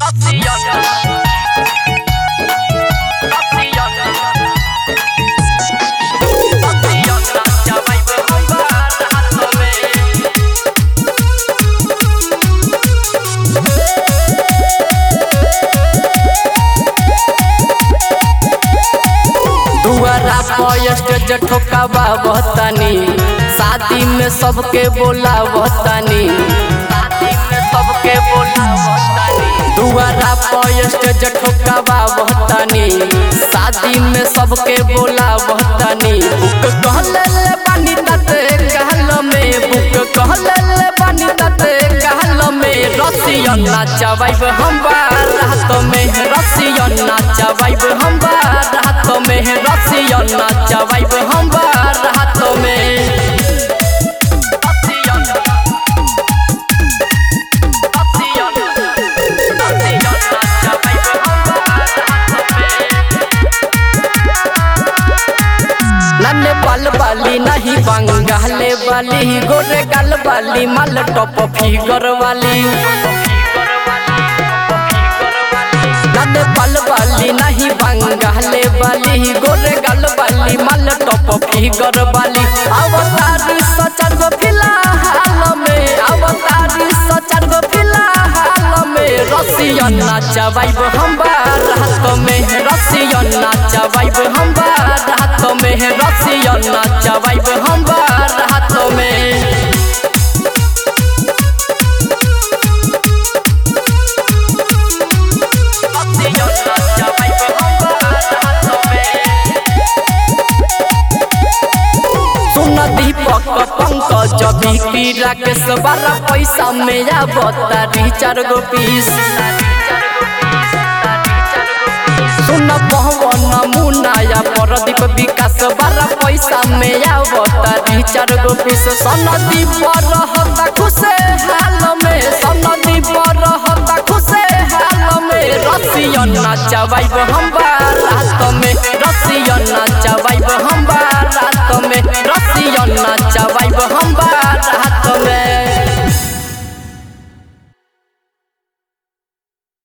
दुआरा पर स्टेज ठोकावा बहतानी शादी में सबके बोला बहतानी शादी में सबके बोला बहतानी दुआरा पर स्टेज ठोकावा बहतानी शादी में सबके बोला बहतानी बुक कहले ले बानी तते कहल में बुक कहले ले बानी तते कहल में रसियन नाचवाइब हम रात में रसियन नाचवाइब हम रात में रसियन नाचवाइब हम रात में नन्हे बाल वाली नहीं बंगाले वाली गोरे गाल वाली माल टॉप फिगर वाली नन्हे बाल वाली नहीं बंगाले वाली गोरे गाल वाली माल टॉप फिगर वाली अवतारी सचर गो फिलहाल में अवतारी सचर गो फिलहाल में रसियन नाचवाइब हम रात में रसियन नाचवाइब हम रात में रसियन नाचवाइब हम रात में सुन दीपक पंकज बिकी राकेश बारह पैसा में आवता चार गो पीस सुन पवन मुनाया परदीप विकास बारह पैसा में आवता चार गो पीस सनदी पर रहता खुशे हाल में सनदी पर रहता खुशे हाल में रसियन नाचवाइब हम